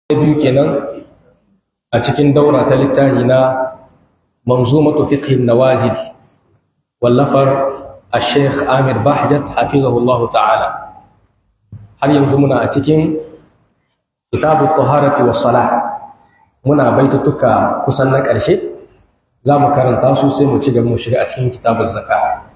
biyu kenan a cikin daura ta littafi na manzumatu fiqhin nawazil wallafar الشيخ آمر بحجت حفظه الله تعالى har yanzu muna a cikin kitabu taharati was salah muna baitutuka kusan na ƙarshe za mu karanta su sai mu ci gaba mu shiga a cikin kitabun zakka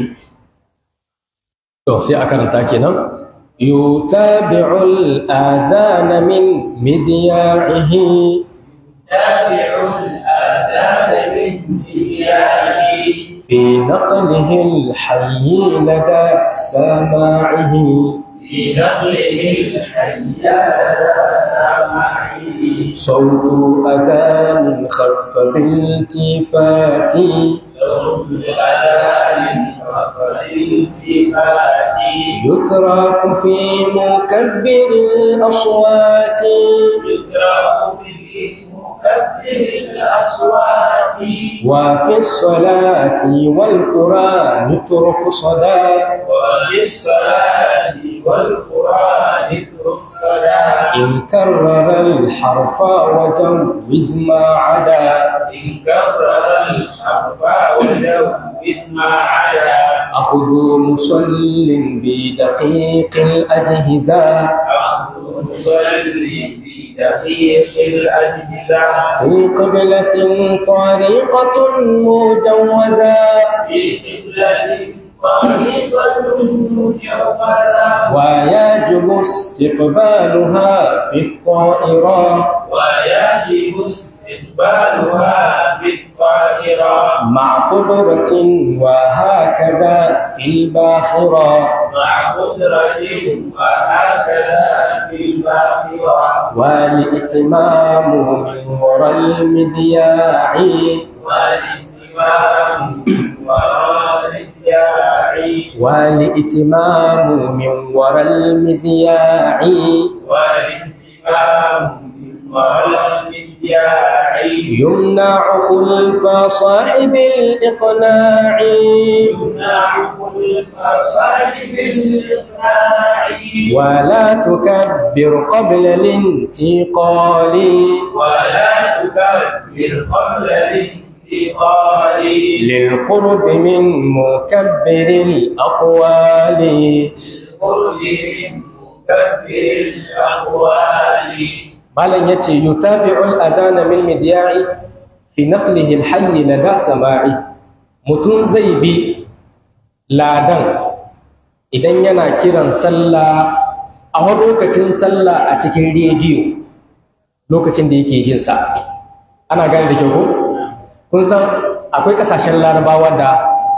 to sai a karanta kenan yutabi'ul adana min midya'ihi تابعوا الآذان من إياه في نقله الحي لدى سماعه في نقله الحي على سماعه صوت أذان خف بالتفات صوت الأذان رفع الالتفات يترك في مكبر الأصوات يقرأ به مكبر الأصوات وفي الصلاة والقرآن اترك صدى وفي الصلاة والقرآن اترك صلاة إن كرر الحرف وجوز ما عدا إن كرر الحرف ولو اسمع على أخذ مصل بدقيق الأجهزة أخذ مصلي في دقيق الأجهزة في قبلة طريقة مجوزة في قبلة طريقة مجوزة ويجب استقبالها في الطائرة ويجب استقبالها في الطائرة مع قدرة وهكذا في الباخرة مع قدرة وهكذا في الباخرة والإتمام من وراء المذياع والاتمام وراء الداعي والإتمام من وراء المذياع والاتمام وراء الداعي يمنع خلف صاحب الإقناع يمنع كل صاحب الإقناع ولا تكبر قبل الانتقال ولا تكبر قبل الانتقال للقرب من مكبر الأقوال للقرب من مكبر الأقوال malam yace yutabi'ul adana min midya'i fi naqlihi al-hayy lada sama'i mutun zai bi ladan idan yana kiran sallah a wani lokacin sallah a cikin rediyo lokacin da yake jin sa ana gane da kyau ko kun san akwai kasashen larabawa da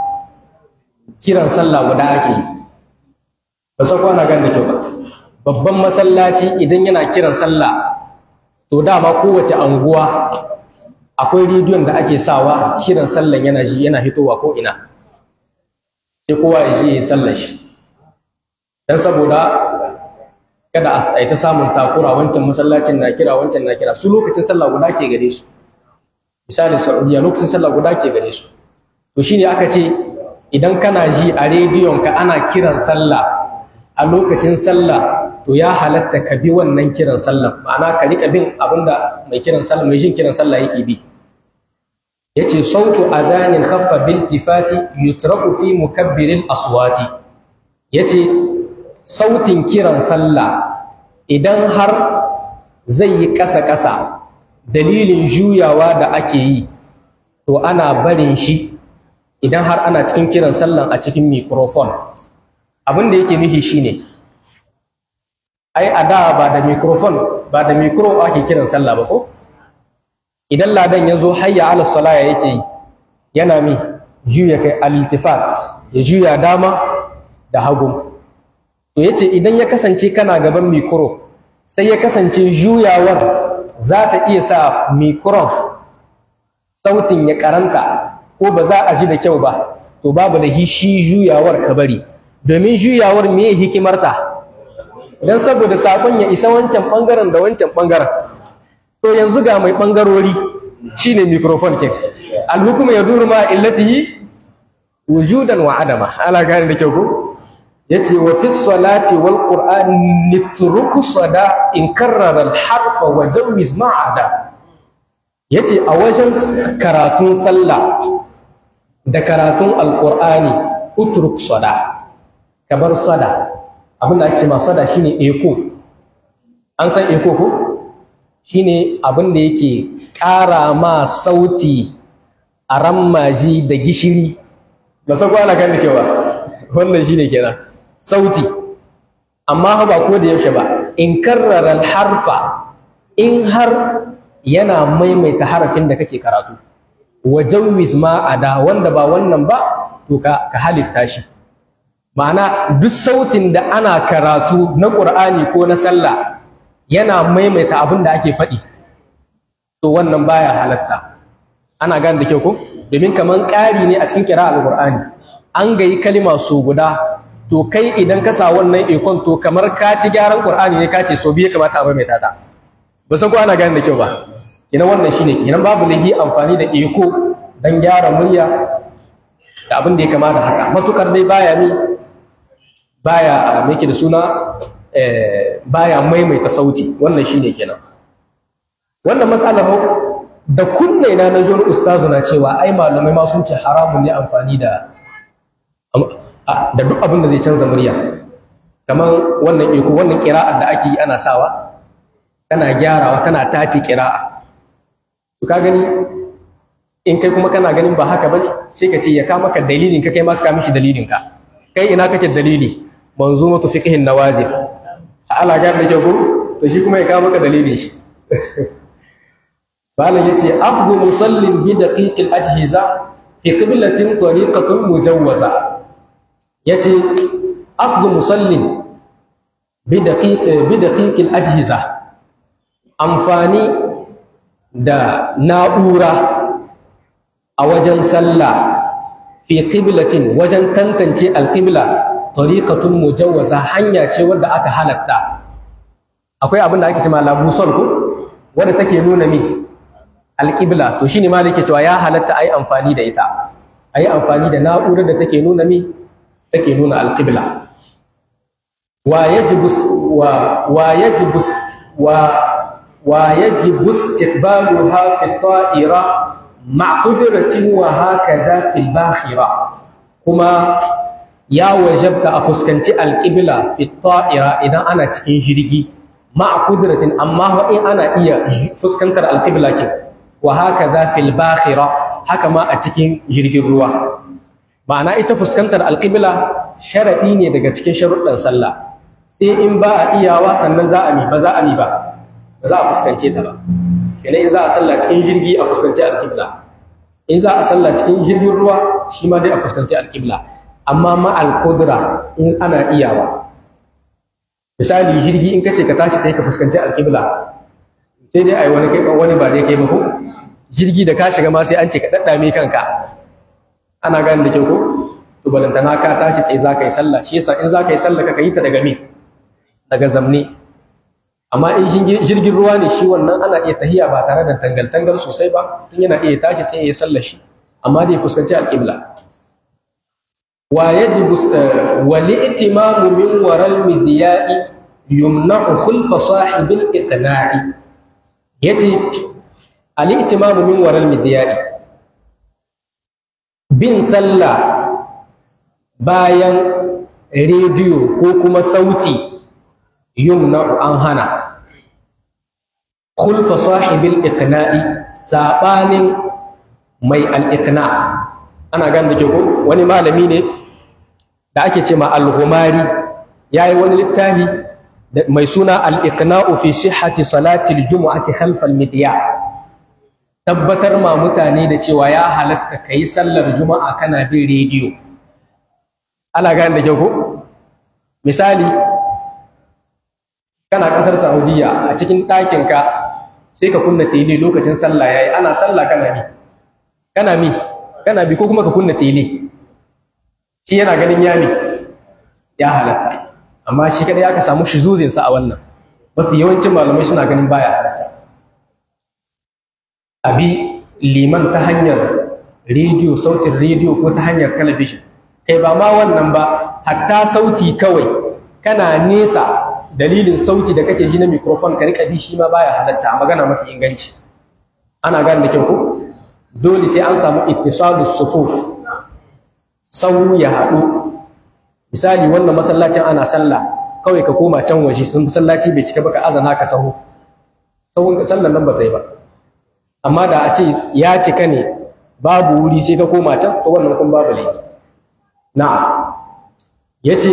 kiran sallah guda ake yi ba san ko ana gane da kyau ba babban masallaci idan yana kiran sallah to dama kowace anguwa akwai rediyon da ake sawa shirin sallan yana ji yana hitowa ko ina sai kowa ya ji ya sallar shi dan saboda kada a yi ta samun takura wancan masallacin na kira wancan na kira su lokacin sallah guda ke gare su misalin saudiya lokacin sallah guda ke gare su to shine aka ce idan kana ji a rediyon ka ana kiran sallah a lokacin sallah to ya halatta ka bi wannan kiran sallah ma'ana ka rika bin abinda mai kiran sallah mai jin kiran sallah yake bi yace sautu adanin khaffa bil tifati yutraku fi mukabbiril aswati yace sautin kiran sallah idan har zai yi ƙasa ƙasa dalilin juyawa da ake yi to ana barin shi idan har ana cikin kiran sallan a cikin microphone abin da yake nufi shine ai a da ba da microphone ba da micro ake kiran sallah ba ko idan ladan ya zo hayya ala salaya yake yi yana mi juya kai al-iltifat ya juya dama da hagu to yace idan ya kasance kana gaban micro sai ya kasance juyawar za ta iya sa micro sautin ya karanta ko ba za a ji da kyau ba to babu da shi juyawar ka bari domin juyawar me hikimarta dan saboda sakon ya isa wancan bangaren da wancan bangaren to yanzu ga mai bangarori shine microphone kin alhukuma yaduru ma illatihi wujudan wa adama ala gane da kyau ko yace wa fi salati wal qur'ani nitruku sada in karrara al harfa wa jawiz ma'ada yace a wajen karatun sallah da karatun alqur'ani utruk sada kabar sada abinda ake ma sada shine eko an san eko ko shine abin da yake ƙara ma sauti a rammaji da gishiri ba san ko ana gane kewa wannan shine kenan sauti amma ba ko da yaushe ba in karrara harfa in har yana maimaita harafin da kake karatu wa jawwiz ma ada wanda ba wannan ba to ka ka halitta shi ma'ana duk sautin da ana karatu na Qur'ani ko na sallah yana maimaita abin da ake faɗi to wannan baya halatta ana gane da kyau ko domin kaman ƙari ne a cikin kira al-Qur'ani an gayi kalima so guda to kai idan ka sa wannan ikon to kamar ka ci gyaran Qur'ani ne ka ce so biye kamata a maimaita ta ba san ko ana gane da kyau ba idan wannan shine idan babu lahi amfani da iko dan gyara murya da abin da ya kama da haka matukar dai baya mi baya me yake da suna baya maimaita sauti wannan shine kenan wannan matsalar da kunne na na jin ustazu na cewa ai malamai ma sun ce haramun ne amfani da da duk abin da zai canza murya kamar wannan iko wannan kira'ar da ake yi ana sawa kana gyarawa kana tace kira'a to ka gani in kai kuma kana ganin ba haka bane sai ka ce ya ka maka dalilin ka kai ma ka mishi dalilin ka kai ina kake dalili manzumatu fiqhin nawazil ala ga da ko to shi kuma ya ka maka dalilin shi malam yace akhdhu musallin bi daqiqil ajhiza fi qiblatin tariqatun mujawwaza yace akhdhu musallin bi daqiq bi daqiqil ajhiza amfani da na'ura a wajen sallah fi qiblatin wajen tantance alqibla tariqatun mujawwaza hanya ce wadda aka halatta akwai abin da ake cewa labusol ko wanda take nuna mi alqibla to shine ma yake cewa ya halatta ai amfani da ita ai amfani da na'urar da take nuna mi take nuna alqibla wa yajibu wa wa yajibu wa wa yajibu istiqbaluha fi ta'ira مع قدرة وهكذا في الباخرة كما يا وجبك أفسكنتي القبلة في الطائرة إذا أنا تكين جريجي مع قدرة أما هو إن أنا إيا فسكنتر القبلة وهكذا في الباخرة هكما أتكين جريجي الروا معنى إتا فسكنتر القبلة شرعيني daga cikin sharuɗan sallah sai in ba a iyawa sannan za a mi ba za a mi ba ba za a fuskance ta ba kenan in za a sallah cikin jirgi a fuskanci alƙibla in za a sallah cikin jirgin ruwa shi ma dai a fuskanci alƙibla amma ma alƙudura in ana iyawa misali jirgi in kace ka tashi sai ka fuskanci alƙibla sai dai ai wani kai wani ba dai kai ba ko jirgi da ka shiga ma sai an ce ka daddame kanka ana gane da kyau ko to balantana ka tashi sai za ka yi sallah shi yasa in za ka yi sallah ka yi ta daga me daga zamne amma in jirgin ruwa ne shi wannan ana iya tahiya ba tare da tangal-tangal sosai ba tun yana iya tashi sai ya sallar shi amma dai fuskanci alƙibla wa yajibu wa li'timamu min waral midya'i yumna'u khulfa sahibil iqna'i yace al-i'timamu min waral midya'i bin sallah bayan rediyo ko kuma sauti yumna'u an hana khulfa sahibil iqna'i sabanin mai al-iqna ana gan da ke ko wani malami ne da ake ce ma al-humari yayi wani littafi mai suna al-iqna'u fi sihhati salati al-jum'ati khalfa al-midya tabbatar ma mutane da cewa ya halatta kai sallar juma'a kana bin rediyo ana gan da ke ko misali kana kasar Saudiya a cikin ɗakinka sai ka kunna tele lokacin sallah yayi ana sallah kana mi kana mi kana bi ko kuma ka kunna tele shi yana ganin yami ya halatta amma shi kada ya ka samu shuzuzin sa a wannan mafi yawancin malamai suna ganin baya halatta abi liman ta hanyar rediyo sautin rediyo ko ta hanyar talabijin kai ba ma wannan ba hatta sauti kawai kana nesa dalilin sauti da kake ji na microphone ka rika bi shi ma baya halatta a magana mafi inganci ana gane da kyau ko dole sai an samu ittisalus sufuf sau ya haɗu misali wannan masallacin ana sallah kawai ka koma can waje sun masallaci bai cika ba ka azana ka sahu sahun sallan nan ba ta yi ba amma da a ce ya cika ne babu wuri sai ka koma can to wannan kun babu laifi na'am yace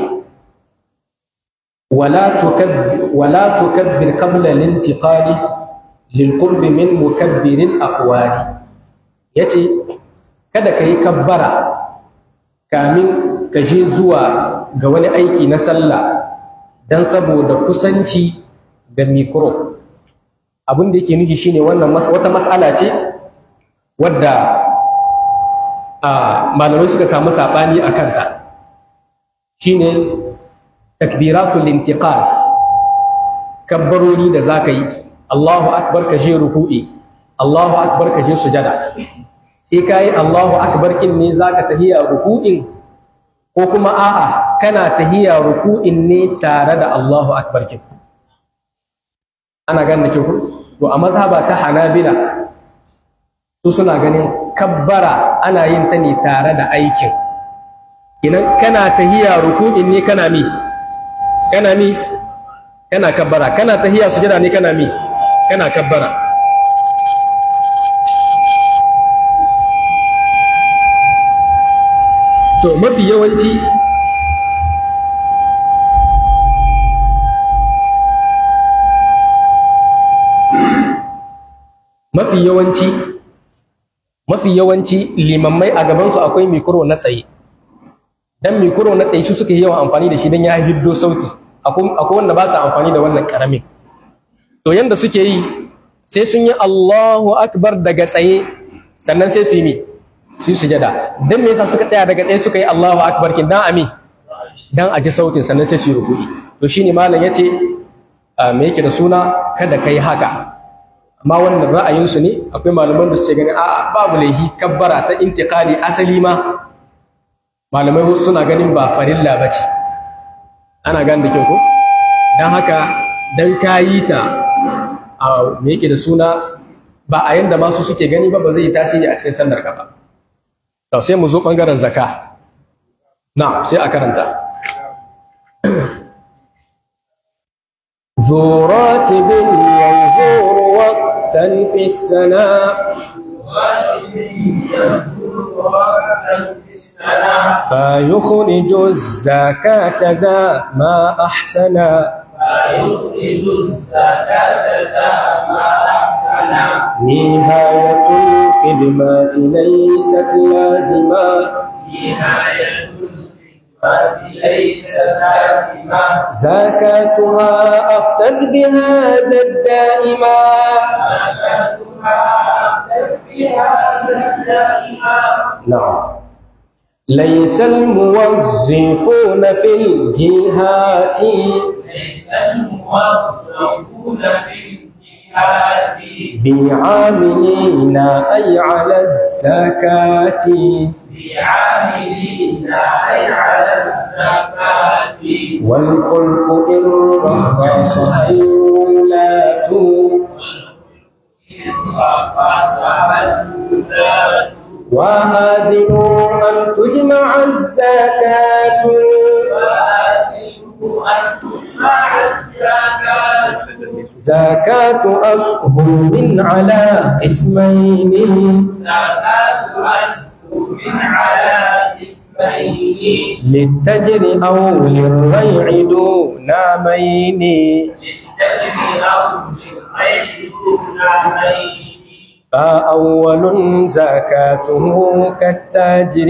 wala tukabbir wala tukabbir qabla al-intiqali lilqurb min mukabbirin aqwali yace kada ka yi kabbara kamin ka je zuwa ga wani aiki na sallah dan saboda kusanci da mikro abin da yake nufi shine wannan wata mas'ala ce wadda a malamai suka samu sabani a kanta shine takbiratul intiqal kabbarori da zaka yi Allahu akbar ka je ruku'i Allahu akbar ka je sujada sai kai Allahu akbar kin ne zaka tahiya ruku'in ko kuma a'a kana tahiya ruku'in ne tare da Allahu akbar kin ana ganin ke ku to a mazhaba ta Hanabila su suna ganin kabbara ana yin ta ne tare da aikin kinan kana tahiya ruku'in ne kana mi kana mi kana kabbara kana tahiya sujada ne kana mi kana kabbara to mafi yawanci mafi yawanci mafi yawanci limammai a gabansu akwai mikro na tsaye dan mikro na tsaye su suka yi yawan amfani da shi dan ya hiddo sauti akwai wanda ba su amfani da wannan karamin to yanda suke yi sai sun yi Allahu akbar daga tsaye sannan sai su yi mi su yi sujada dan me yasa suka tsaya daga tsaye suka yi Allahu akbar kin dan ami dan a ji sautin sannan sai su yi ruku'i to shine malam yace me yake da suna kada kai haka amma wannan ra'ayinsu ne akwai malaman da suke ganin a'a babu laihi kabbara ta intiqali asali ma malamai wasu suna ganin ba farilla bace ana gane da kyau ko dan haka dan kayi ta a me yake da suna ba a yanda masu suke gani ba ba zai yi tasiri a cikin sallar ka ba to sai mu zo bangaren zakka na sai a karanta ذو راتب ينظر وقتا في السناء فيخرج الزكاة ذا ما أحسنا فيخرج الزكاة ذا ما أحسنا نهاية الخدمات ليست لازمة نهاية الخدمة ليست لازمة زكاتها أفتت بهذا الدائما زكاتها أفتت بهذا الدائما نعم ليس الموظفون في الجهات ليس الموظفون في الجهات بعاملين أي على الزكاة بعاملين أي على الزكاة والخلف إن رخص الولاة فصح الولاة وآذنوا أن تجمع الزكاة فآتوا أن تجمع الزكاة زكاة أشهر على قسمين زكاة أسهم على اسمين للتجر أو للريع دون مين للتجر أو للعيش دون مين فأول زكاته كالتاجر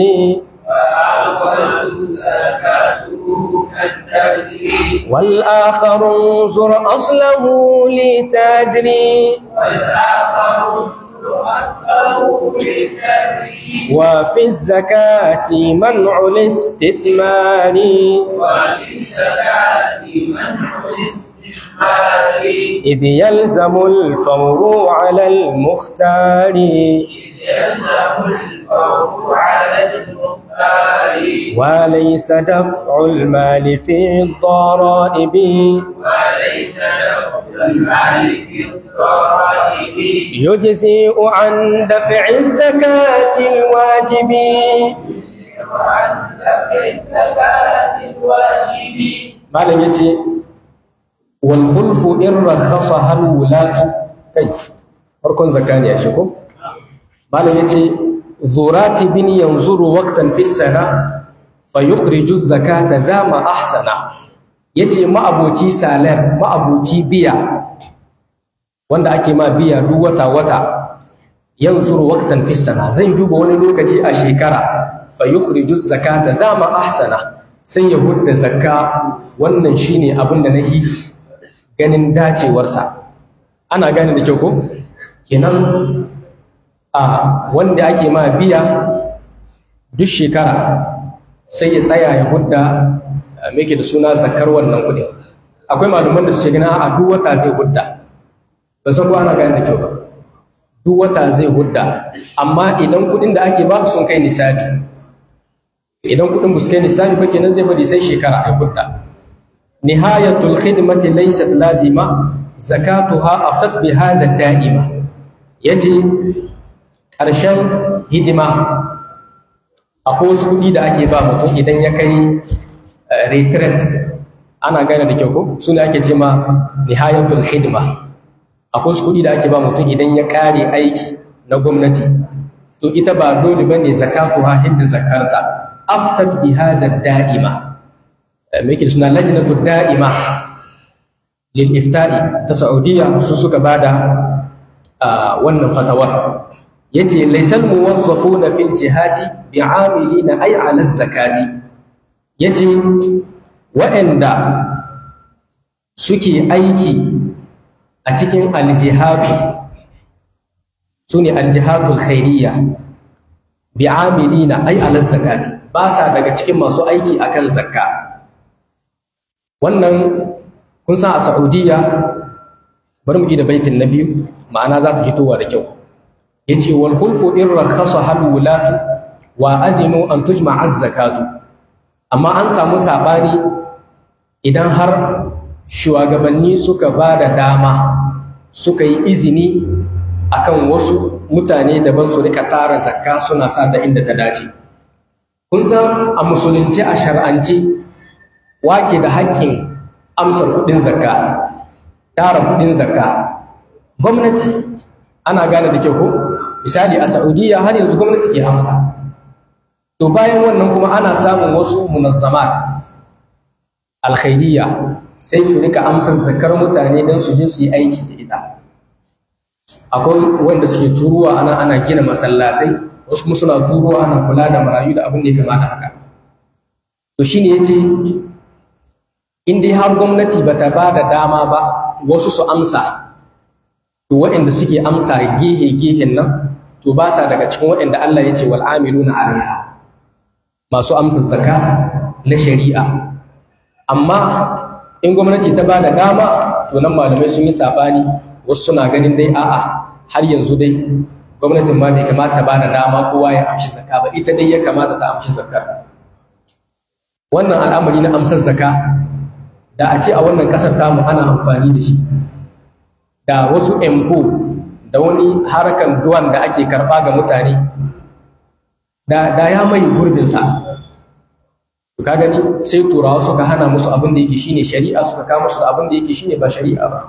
فأول زكاته كالتجر والآخر انظر أصله لتدري والآخر أصله للتجر وفي الزكاة منع الاستثمار وللزكاة منع الاستثمار إذ يلزم الفور على المختار يلزم الفور ينفع على المختار وليس دفع المال في الضرائب وليس له المال في الضرائب يجزئ عن دفع الزكاة الواجب وعن دفع الزكاة الواجب malam yace wal khulfu in rakhasaha al wulatu kai farkon zakani ya shigo malam yace zurati bin yanzuru waqtan fi sana fayukhriju zakata dama ahsana yace ma'aboci salar ma'aboci biya wanda ake ma biya duk wata wata yanzuru waqtan fi sana zai duba wani lokaci a shekara fayukhriju zakata dama ahsana sai ya hudda zakka wannan shine abin da nahi ganin dacewarsa ana gane da kyau ko kenan a wanda ake ma biya duk shekara sai ya tsaya ya hudda meke da suna zakkar wannan kuɗin akwai malaman da su ce gina a duk wata zai hudda ba san ko ana gane da kyau ba duk wata zai hudda amma idan kuɗin da ake ba sun kai nisabi idan kudin ba su kai nisabi ba kenan zai bari sai shekara a hudda nihayatul khidmati laysat lazima zakatuha aftat bi hada da'ima yace karshen hidima akwai wasu kudi da ake ba mutum idan ya kai retreat ana gane da kyau ko su ne ake ce ma nihayatul khidma akwai wasu kudi da ake ba mutum idan ya kare aiki na gwamnati to ita ba dole bane zakatuha hinda zakarta aftat bi hada da'ima meke suna lajnatu da'ima lil ifta'i ta saudiya su suka bada wannan fatawar yace laysal muwazzafuna fil jihati bi'amilina ay 'ala zakati yace wa'anda suke aiki a cikin aljihadu sune aljihadul khairiyya bi'amilina ay 'ala zakati ba sa daga cikin masu aiki akan zakka wannan kun san a Saudiya bari mu da baitin na biyu ma'ana za ta fitowa da kyau yace wal khulfu in rakhasa hal wulatu wa adinu an tujma zakatu amma an samu sabani idan har shugabanni suka ba da dama suka yi izini akan wasu mutane daban su rika tara zakka suna sa ta inda ta dace kun san a musulunci a shar'anci wake da haƙƙin amsar kuɗin zakka tara kuɗin zakka gwamnati ana gane da kyau ko misali a saudiya har yanzu gwamnati ke amsa to bayan wannan kuma ana samun wasu munazzamat alkhairiyya sai su rika amsar zakkar mutane don su je su yi aiki da ita akwai wanda suke turuwa ana ana gina masallatai wasu kuma suna turuwa ana kula da marayu da abin da ya kamata haka to shine yace in dai har gwamnati bata ba da dama ba wasu su amsa to waɗanda suke amsa gehe gehen nan to ba sa daga cikin waɗanda Allah ya ce wal amiluna alaiha masu amsa zakka na shari'a amma in gwamnati ta ba da dama to nan malamai sun yi sabani wasu suna ganin dai a'a har yanzu dai gwamnatin ma bai kamata ba da dama kowa ya amshi zakka ba ita dai ya kamata ta amshi zakkar wannan al'amari na amsar zakka da a ce a wannan ƙasar tamu ana amfani da shi da wasu empo da wani harkan duwan da ake karɓa ga mutane da, da ya mai gurbinsa ka gani sai turawa suka hana musu abin da yake shine shari'a suka kama musu da abin da yake shine ba shari'a ba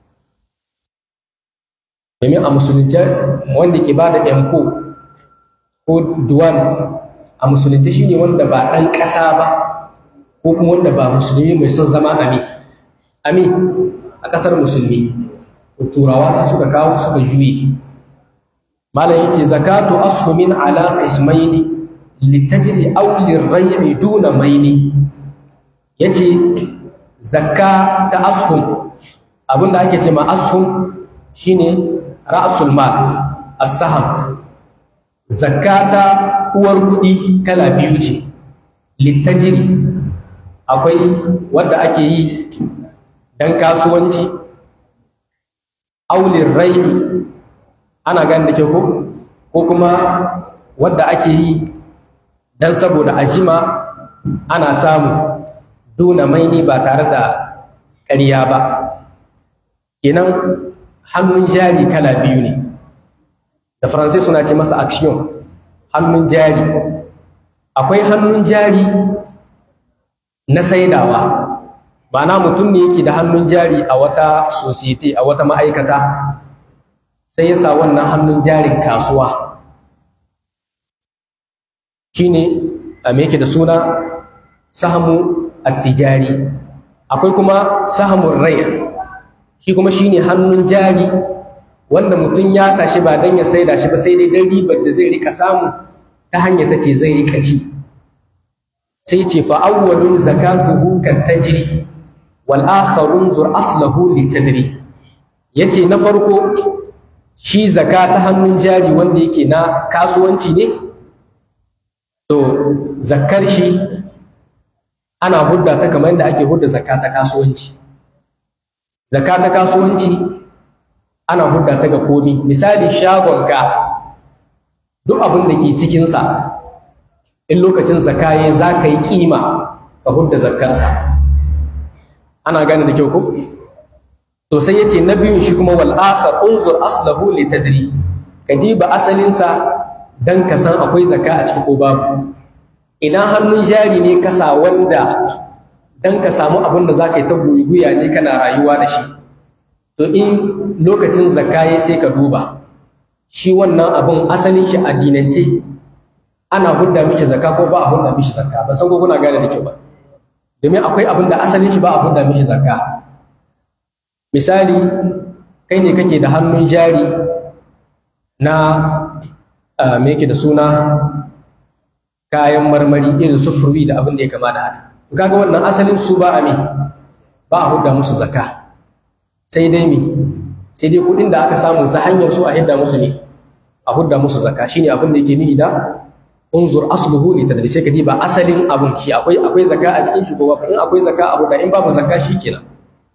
domin a musulunce wanda ke ba da empo ko duwan a musulunce shine wanda ba ɗan ƙasa ba ko kuma wanda ba musulmi mai son zama ami ami a ƙasar musulmi turawa sai suka kawo suka juye malam yace zakatu ashumin ala qismaini litajri aw liraymi duna maini yace zakka ta ashum abinda ake ce ma ashum shine ra'sul mal as-saham zakata uwar kudi kala biyu ce litajri akwai wanda ake yi dan kasuwanci aulin raini ana gani da ke ko ko kuma wadda ake yi don saboda ajima ana samu duna maini ba tare da ƙarya ba kenan hannun jari kala biyu ne da faransai suna ce masa action hannun jari akwai hannun jari na saidawa ma'ana mutum ne yake da hannun jari a wata society a wata ma'aikata sai ya sa wannan hannun jarin kasuwa shine a me yake da suna sahamu attijari akwai kuma sahamun rai shi kuma shine hannun jari wanda mutum ya sa shi ba don ya saida shi ba sai dai don ribar da zai rika samu ta hanyar ta ce zai rika ci sai ce fa awwalun zakatuhu kan tajri wal akharun zur aslahu li tadri yace na farko shi zaka ta hannun jari wanda yake na kasuwanci ne to zakkar shi ana hudda ta kamar yadda ake hudda zakka ta kasuwanci zakka ta kasuwanci ana hudda ta ga komi misali shagonka duk abin da ke cikinsa in lokacin zakka ya za ka yi kima ka hudda zakkarsa ana gane da kyau ko to sai yace na biyun shi kuma wal akhar unzur aslahu li tadri ka diba asalinsa dan ka san akwai zakka a ciki ko babu idan hannun jari ne kasa wanda dan ka samu abin da zaka yi ta guyuguya ne kana rayuwa da shi to in lokacin zakka ya sai ka duba shi wannan abin asalin shi addinance ana hudda mishi zakka ko ba a hudda mishi zakka ban san ko kuna gane da kyau ba domin akwai abin da asalin shi ba a hudda mishi zakka misali kai ne kake da hannun jari na me yake da suna kayan marmari irin su furwi da abin da ya kama da haka to kaga wannan asalin su ba a me ba a hudda musu zakka sai dai me sai dai kuɗin da aka samu ta hanyar su a hidda musu ne a hudda musu zakka shine abin da yake nihi da unzur asluhu li tadri sai ka diba asalin abun shi akwai akwai zakka a cikin shi ko ba in akwai zakka a hudda in babu zakka shikenan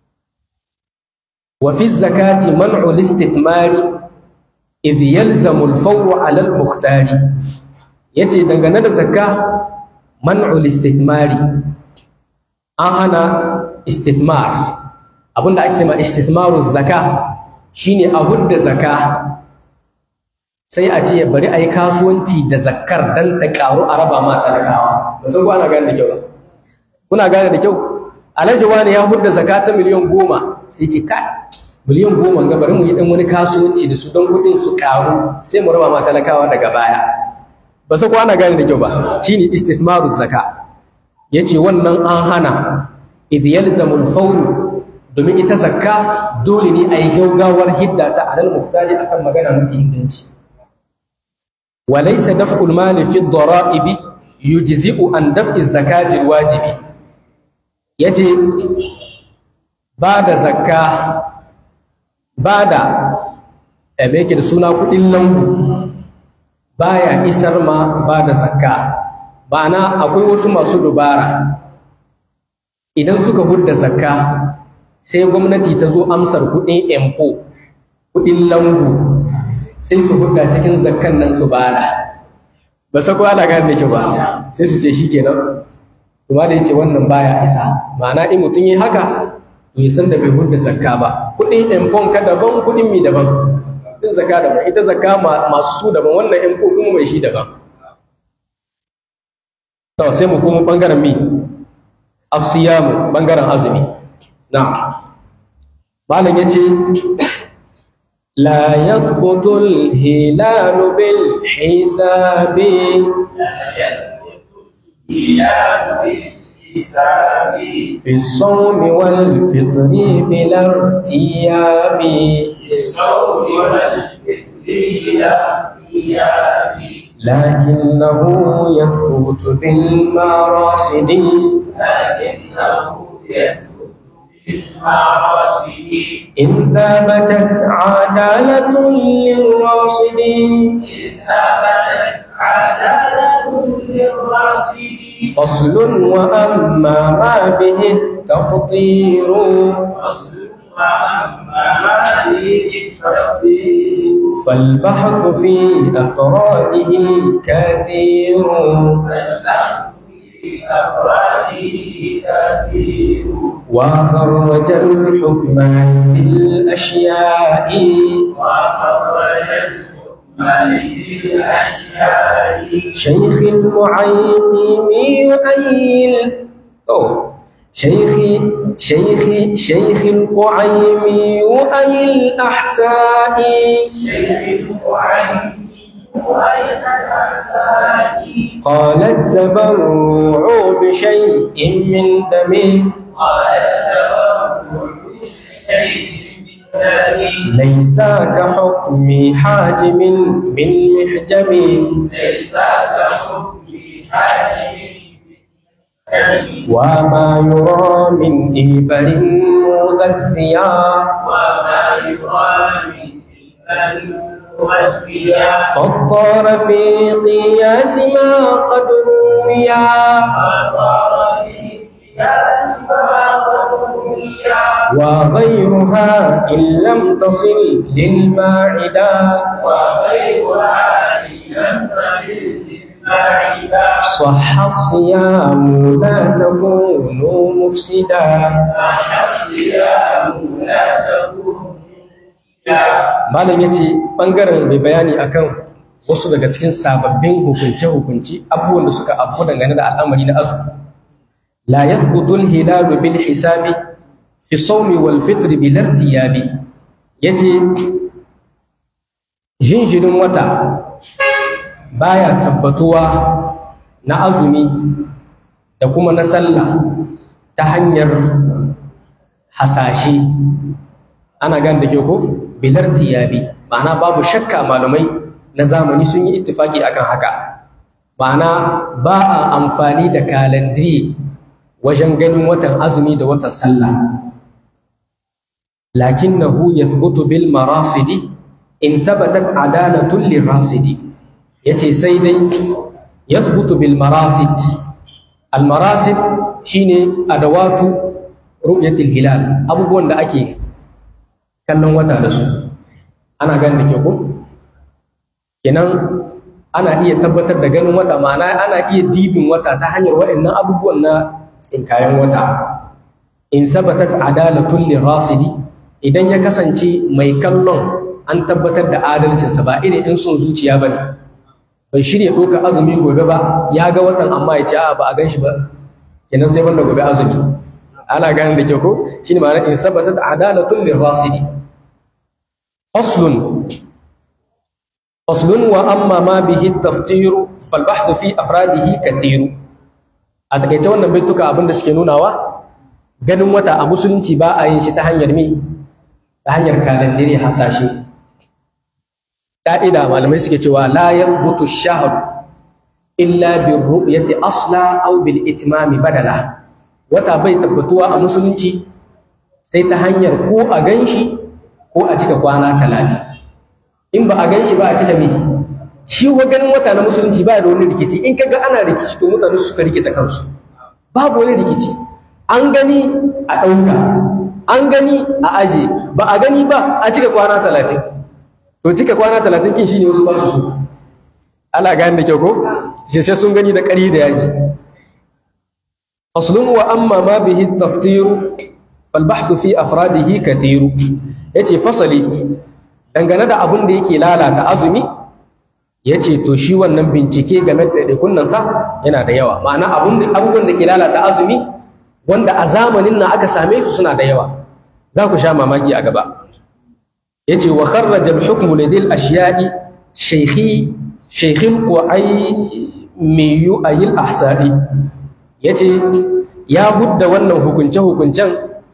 wa fi zakati man'u al-istithmari idh yalzamu al-fawru 'ala al-mukhtari yace dangane da zakka man'u al-istithmari an hana istithmar abinda ake cewa istithmaru zakka shine a hudda zakka sai a ce bari a yi kasuwanci da zakkar dan ta karu a raba ma talakawa ba san ko ana gane da kyau ba kuna gane da kyau alhaji wani ya hudda zakka ta miliyan goma sai ce kai miliyan goma ga bari mu yi dan wani kasuwanci da su don kuɗin su karu sai mu raba ma talakawa daga baya ba san ko ana gane da kyau ba shine istithmaru zakka yace wannan an hana idh yalzamu al-fawr domin ita zakka dole ne a yi gaugawar hidda ta alal muftaji akan magana mafi inganci walaysa daf'ul mali fi ad-dara'ibi yujzi'u an daf'i zakati al-wajibi yace ba da zakka ba da me yake da suna kudin lambu baya isar ma ba da zakka ba'ana akwai wasu masu dubara idan suka hudda zakka sai gwamnati ta zo amsar kuɗin empo kuɗin lambu sai su hudda cikin zakkan nan su bada ba sa ana gane da ba sai su ce shikenan kuma da yace wannan baya isa ma'ana in mutum yi haka to ya san da bai hudda zakka ba kuɗin empon ka daban kuɗin mi daban kuɗin zakka daban ita zakka masu su daban wannan empo kuma mai shi daban to sai mu kuma bangaren mi asiyamu bangaren azumi na'am malam yace la yathbutu al-hilal bil hisabi في الصوم والفطر بلا ارتياب في الصوم والفطر بلا ارتياب لكنه يثبت بالمراصد لكنه يثبت بالمعاصي إن ثبتت عدالة للراصد إذ ثبتت عدالة للراصد فصل وأما ما به التفطير فصل وأما ما به التفضيل فالبحث في أفراده كثير فالبحث في أفراده كثير وخرج الحكم بالأشياء وخرج الحكم للأشياء شيخ المعيقم يؤيل أوه شيخ شيخ شيخ القعيم يؤي الأحساء شيخ المعين وأين الأسماء قال التبرع بشيء من دمه قال التبرع بشيء من دمه ليس كحكم حاجم من محجم ليس كحكم حاجم وما يرى من إبل مغذيا وما يرى من إيمان والثياب فالطار في قياس ما قد رويا فطار في قياس ما قد رويا وغيرها إن لم تصل للماعدة وغيرها إن لم تصل للمعدة صح الصيام لا تكون مفسدا صح الصيام لا تكون فيها malam ya ce ɓangaren mai bayani akan wasu daga cikin sababbin hukunce-hukunce abubuwan da suka abu dangane da al'amari na azu la yathbutu al-hilalu bil hisabi fi sawmi wal fitr bil irtiyabi yace jinjirin wata baya tabbatuwa na azumi da kuma na sallah ta hanyar hasashe ana gan da ke ko bilar tiyabi ma'ana babu shakka malamai na zamani sun yi ittifaki akan haka ma'ana ba a amfani da kalandiri wajen ganin watan azumi da watan sallah lakinnahu yathbutu bil marasidi in thabatat adalatun lirasidi yace sai dai yathbutu bil marasid al marasid shine adawatu ru'yatil hilal abubuwan da ake kallon wata da su ana ganin da ke ku kenan ana iya tabbatar da ganin wata ma'ana ana iya dibin wata ta hanyar waɗannan abubuwan na tsinkayen wata in sabatat adalatun lirasidi idan ya kasance mai kallon an tabbatar da adalcinsa ba irin in son zuciya ba ne bai shirya ɗaukar azumi gobe ba ya ga watan amma ya ce a ba a gan shi ba kenan sai wanda gobe azumi ana ganin da ke ko shine ma'ana in sabatat adalatun lirasidi faslun faslun wa amma ma bihi taftiru fal bahthu fi afradihi kathiru a takaice wannan baituka abinda suke nunawa ganin wata a musulunci ba a yin shi ta hanyar me ta hanyar kalandire hasashe ka'ida malamai suke cewa la yathbutu ash-shahr illa bir ru'yati asla aw bil itmami badala wata bai tabbatuwa a musulunci sai ta hanyar ko a ganshi ko a cika kwana talatin in ba a ganshi ba a cika me shi wa ganin wata na musulunci ba da wani rikici in kaga ana rikici to mutane suka rikita kansu babu wani rikici an gani a ɗauka an gani a aje ba a gani ba a cika kwana talatin to cika kwana talatin kin shine wasu ba su so ana gani da kyau ko shi sai sun gani da ƙari da yaji aslun wa amma ma bihi taftiru fal bahthu fi afradihi kathiru yace fasali dangane da abin da yake lalata azumi yace to shi wannan bincike game da ɗaiɗaikun sa yana da yawa ma'ana abubuwan da ke lalata azumi wanda a zamanin nan aka same su suna da yawa za ku sha mamaki a gaba yace wa kharraja al-hukmu lidil ashiya'i shaykhi shaykhin qu'aymi yu'ayil ahsa'i yace ya hudda wannan hukunce hukuncen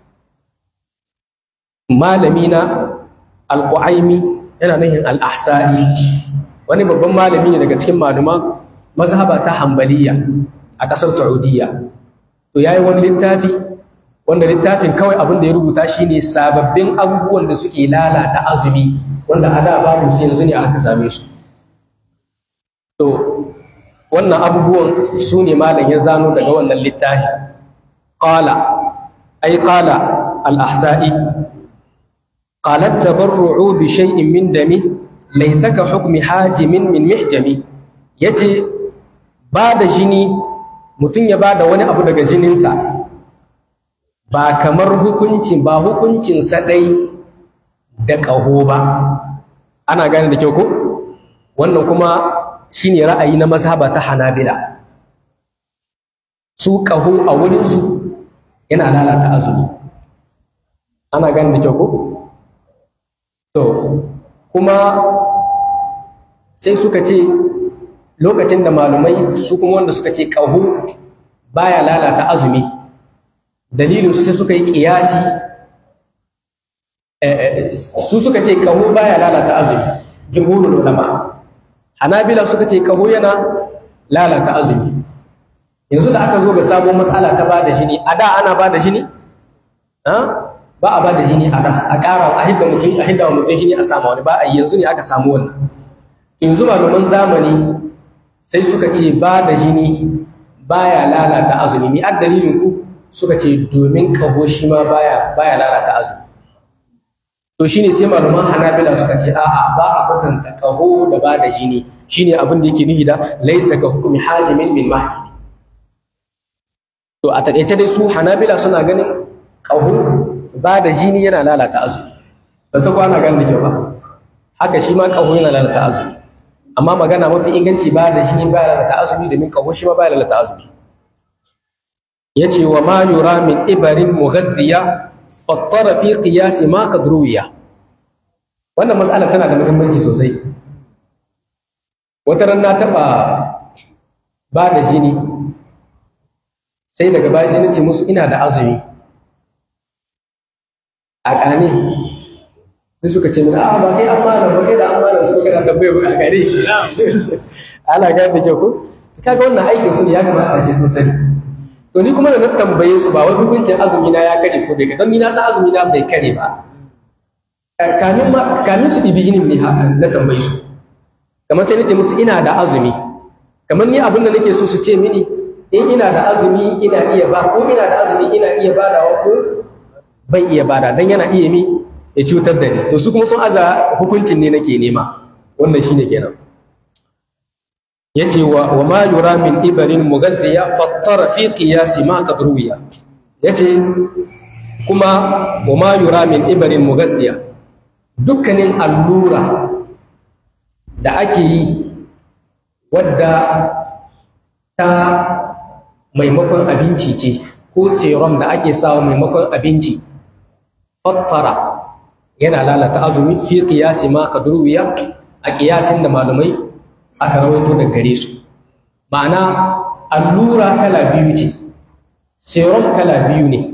malami na al-qu'aymi yana nuhin al-ahsa'i wani babban malami ne daga cikin maluma mazhaba ta hanbaliya a ƙasar saudiya to yayi wani littafi wanda littafin kawai abin da ya rubuta shine sababbin abubuwan da suke lalata azumi wanda a da babu su yanzu ne aka same su to wannan abubuwan su ne malam ya zano daga wannan littafi qala ay qala al-ahsa'i qala at-tabarru'u bi shay'in min dami laysa ka hukmi hajimin min mihjami yace ba da jini mutum ya ba da wani abu daga jininsa ba kamar hukuncin ba hukuncin sadai da ƙaho ba ana gane da kyau ko wannan kuma shine ra'ayi na mazhaba ta hanabila su ƙaho a wurinsu yana lalata azumi ana gane da kyau ko to kuma sai suka ce lokacin da malumai su kuma wanda suka ce ƙaho baya lalata azumi dalilin sai suka yi ƙiyasi su suka ce ƙaho baya lalata azumi jumhurul ulama hanabila suka ce ƙaho yana lalata azumi yanzu da aka zo ga sabon matsala ta ba da jini a da ana ba da jini ba a ba da jini a da a ƙara a hidda mutum a hidda mutum jini a samu wani ba a yanzu ne aka samu wannan yanzu malaman zamani sai suka ce ba da jini baya lalata azumi mi ad dalilin ku suka ce domin kaho shi ma baya baya lalata azumi to shine sai malaman hanabila suka ce a'a ba a kwatanta kaho da ba da jini shine abin da yake nufi da laisa ka hukumi hajimin min mahjimi to a takaice dai su hanabila suna ganin kaho ba da jini yana lalata azumi ba sai kwana ganin da kyau ba haka shi ma kaho yana lalata azumi amma magana mafi inganci ba da shi ba lalata azumi domin kaho shi ma ba lalata azumi yace wa ma yura min ibarin mughaddiya fattara fi qiyas ma qad ruwiya wannan mas'ala tana da muhimmanci sosai wata ran na taba ba da jini sai daga baya sai nace musu ina da azumi a ƙane sai suka ce min a ba kai an mana ba kai da an mana su kana tambaye ba a gare ana ga da kyau ko kaga wannan aikin su ne ya kamata a ce sun sani to ni kuma da na tambaye su ba wai hukuncin azumi na ya kare ko bai ka don ni na san azumi na bai kare ba kamin ma kamin su dibi yinin ne na tambaye su kamar sai nace musu ina da azumi kamar ni abin da nake so su ce mini in ina da azumi ina iya ba ko ina da azumi ina iya badawa ko ban iya bada dan yana iya mi ya cutar da ni to su kuma sun aza hukuncin ne nake nema wannan shine kenan yace wa wa ma yura min ibarin mughadhiya fattara fi qiyas ma qad ruwiya yace kuma wa ma yura min ibarin mughadhiya dukkanin allura da ake yi wadda ta maimakon abinci ce ko serum da ake sawa maimakon abinci fattara yana lalata azumi fi qiyasi ma kadruwiya a kiyasin da malamai aka rawaito da gare su ma'ana allura kala biyu ce serum kala biyu ne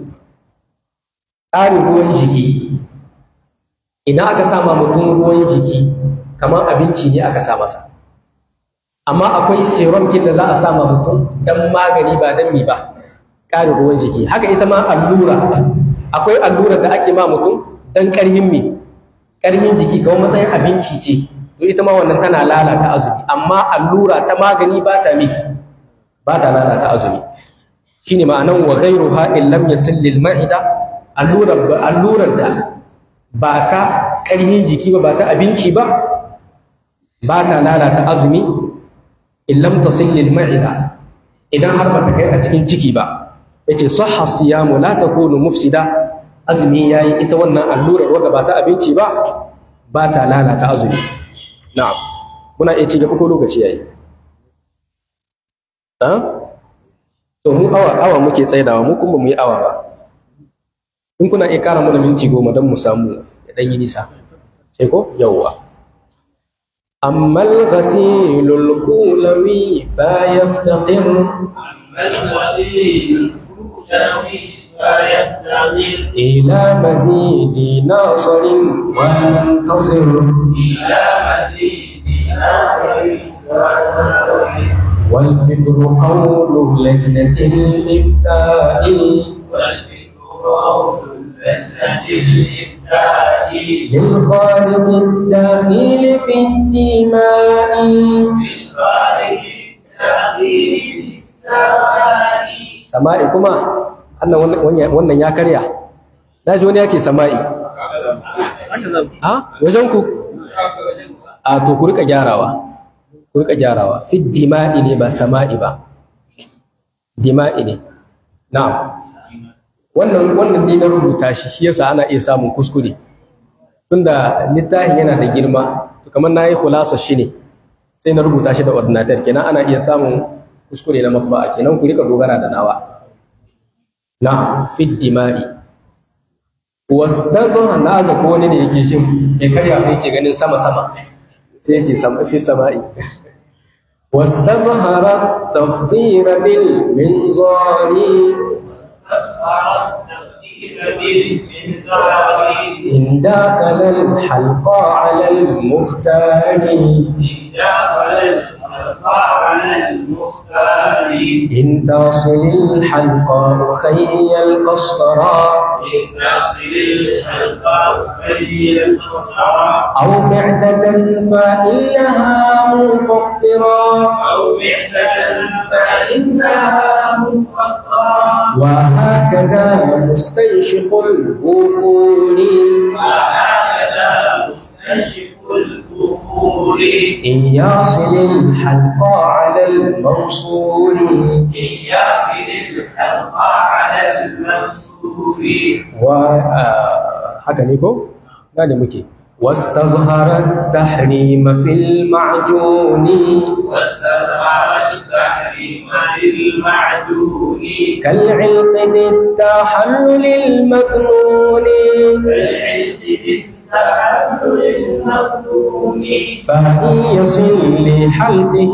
ƙarin ruwan jiki idan aka sama mutum ruwan jiki kamar abinci ne aka sa masa amma akwai serum kin da za a sama mutum dan magani ba dan mi ba ƙarin ruwan jiki haka ita ma allura akwai allura da ake ma mutum dan ƙarhin mi ƙarhin jiki kamar matsayin abinci ce to ita ma wannan tana lalata azumi amma allura ta magani ba ta mi ba ta lalata azumi shine ma'anan wa ghayruha in lam yasil lil ma'ida allurar allurar da ba ta ƙarhin jiki ba ba ta abinci ba ba ta lalata azumi in lam tasil lil ma'ida idan har ba ta kai a cikin ciki ba yace sahha siyamu la takunu mufsida azumi yayi ita wannan allurar wadda ba ta abinci ba ba ta lalata azumi na'am muna iya ci gaba ko lokaci yayi ha to mu awa awa muke tsaidawa mu kuma mu yi awa ba in kuna iya kara mana minti goma don mu samu ya dan yi nisa sai ko yawwa أما الغسيل الكولوي فيفتقر أما الغسيل الكولوي فيفتقر إلى مزيد ناصر وينتظر إلى مزيد نهر وتنظر والفكر قول لجنة الإفتاء والفكر قول اللجنة الإفتاء للخالق الداخل في الدماء بالخارج الداخل في السماء sama'i kuma annan wannan wannan ya karya na ji wani ya ce sama'i ha wajen ku a to ku rika gyarawa ku rika gyarawa fi dima'i ne ba sama'i ba dima'i ne na'am wannan wannan ne na rubuta shi shi yasa ana iya samun kuskure tunda littafin yana da girma to kamar nayi khulasa shi ne sai na rubuta shi da ordinator kenan ana iya samun kuskure na matba'a kenan ku rika dogara da nawa na fi dima'i wasu na aza ko wani ne yake jin ya karya ko yake ganin sama sama sai ya ce fi sama'i واستظهر التفطير بالمنظار إن داخل الحلق على المختار إن تصل الحلق خي القسطرى أو معدة فإنها مفطرة أو معدة فإنها مفطرة وهكذا مستنشق البخور وهكذا مستنشق الكفور إن يصل الحلق على الموصول إن يصل الحلق على المنصور و آه، haka ne ko gane muke واستظهر التحريم في المعجون واستظهر التحريم للمعجون كالعلق ذي التحلل المذنون كالعلم بالتحلل المظنون فإن يصل لحلقه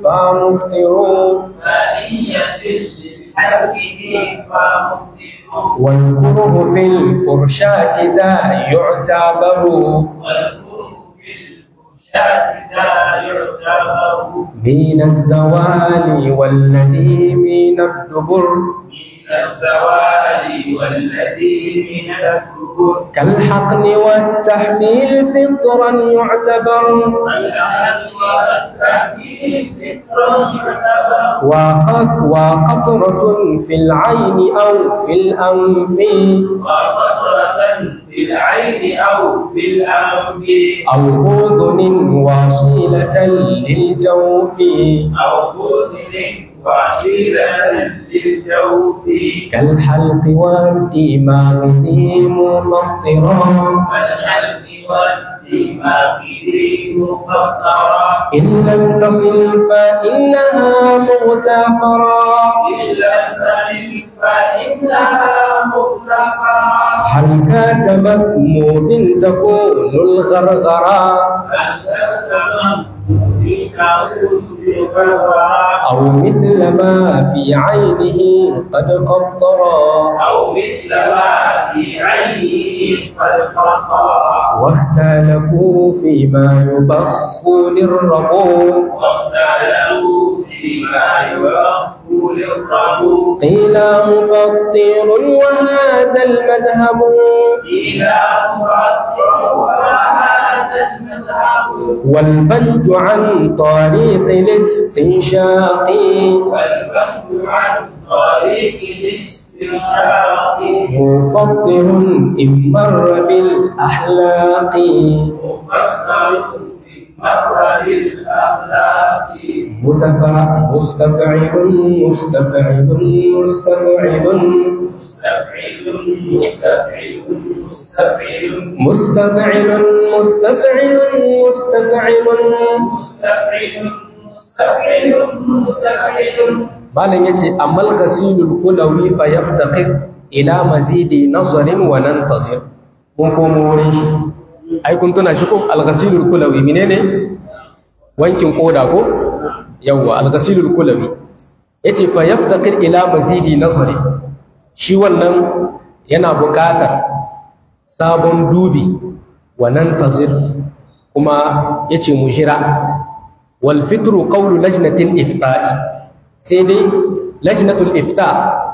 فمفطر فإن يصل لحلقه فمفطر والكره في الفرشاة ذا يعتبر والكره في الفرشاة لا يعتبر من الزوال والذي من الدبر من الزوال والذي من الكبر كالحقن والتحميل فطرا يعتبر الأهل والتحميل فطرا يعتبر وقط وقطرة في العين أو في الأنف وقطرة في العين أو في الأنف أو أذن واصلة للجوف أو أذن وسيلة للجوف كالحلق والدماغ ذي مفطرا والحلق والدماغ ذي مفطرة إن لم تصل فإنها مغتفرا إن لم تصل فإنها مغتفرة هل كات مأمود تكون الغرغرا هل تفهم بك كنت غرغرة أو مثل ما في عينه قد قطرا أو مثل ما في عينه قد قطع واختلفوا فيما يبخ للرقوق واختلفوا فيما يبخ للربو قيل مفطر وهذا المذهب إلى مفطر وهذا المذهب والبنج عن طريق الاستنشاق والبحث عن طريق الاستنشاق مفطر إن مر بالأحلاق مفكر في مر بالأخلاق متفع مستفعل مستفعل مستفعل مستفعل مستفعل مستفعل مستفعل مستفعل مستفعل مستفعل مستفعل مستفعل malam yace amal ghasilul kulawi fa yaftaqir ila mazidi nazarin wa nantazir mun komo wurin shi ai kun tuna shi ko al ghasilul kulawi menene wankin koda ko yawa al ghasilul kulawi yace fa yaftaqir ila mazidi nazari shi wannan yana buƙatar sabon dubi wa nantazir kuma yace mu jira wal fitru qawlu lajnatil ifta'i sai dai lajnatul ifta